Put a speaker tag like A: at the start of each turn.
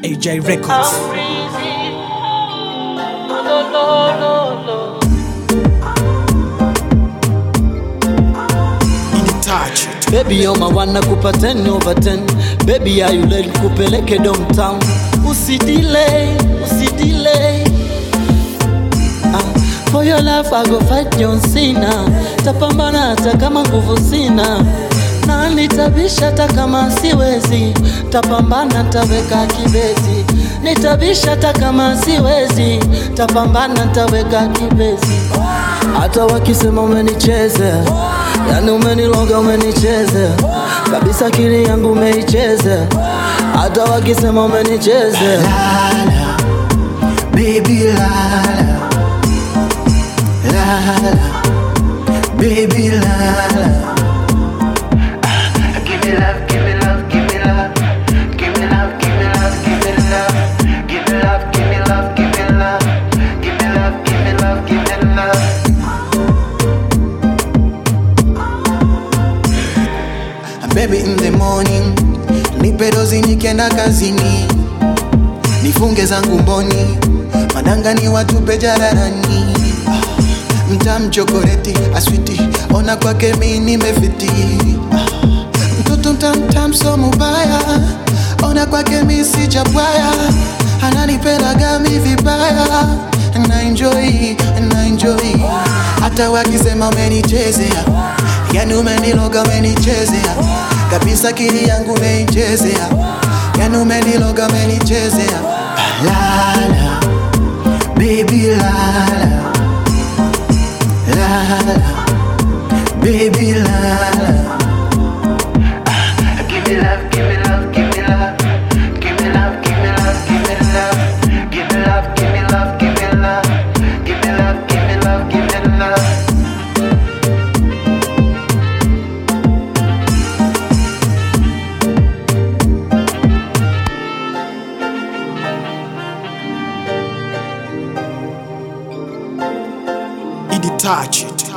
A: AJ Records.
B: I'm crazy. No, no, no, no.
A: In touch.
C: Baby you're my one nakupa 10 over 10 Baby are you ready kupeleke downtown Usidelay, usidelay ah, For your love I go fight John Cena Tapambana hata kama nguvu sina na nitabisha hata kama siwezi Tapambana taweka kibezi Nitabisha hata kama siwezi Tapambana taweka kibezi hata wakisema umenichezea, yani umeniloga, umenichezea kabisa, akili yangu umeichezea. Hata wakisema umenichezea,
D: Lala, baby lala, lala, baby lala. Ah, Give me love, give me love, give me love, give me love, give me love, give me love, give me love, give me love, give me love, give me love, give me love, give me love. Baby in the morning, nipe dozi nikienda kazini, nifunge zangu mboni, madanga ni watupe jararani. Ah, Mtam chokoleti aswiti, ona kwake mi nimefiti. Ah, Mtoto mtamtam so mubaya, ona kwake mi sijabwaya, ananipendaga mi vibaya na enjoy, na enjoy. Hata wakisema umenichezea, yani umeniloga umenichezea kabisa, kili yangu umeichezea, yani umeniloga umenichezea. Lala, baby lala, lala, baby lala. Ah, Give me love, give me love, give me love, give me love, give me love, give me love, give me love, give me love, give me love, give me love, give me love, give me love.
A: In touch.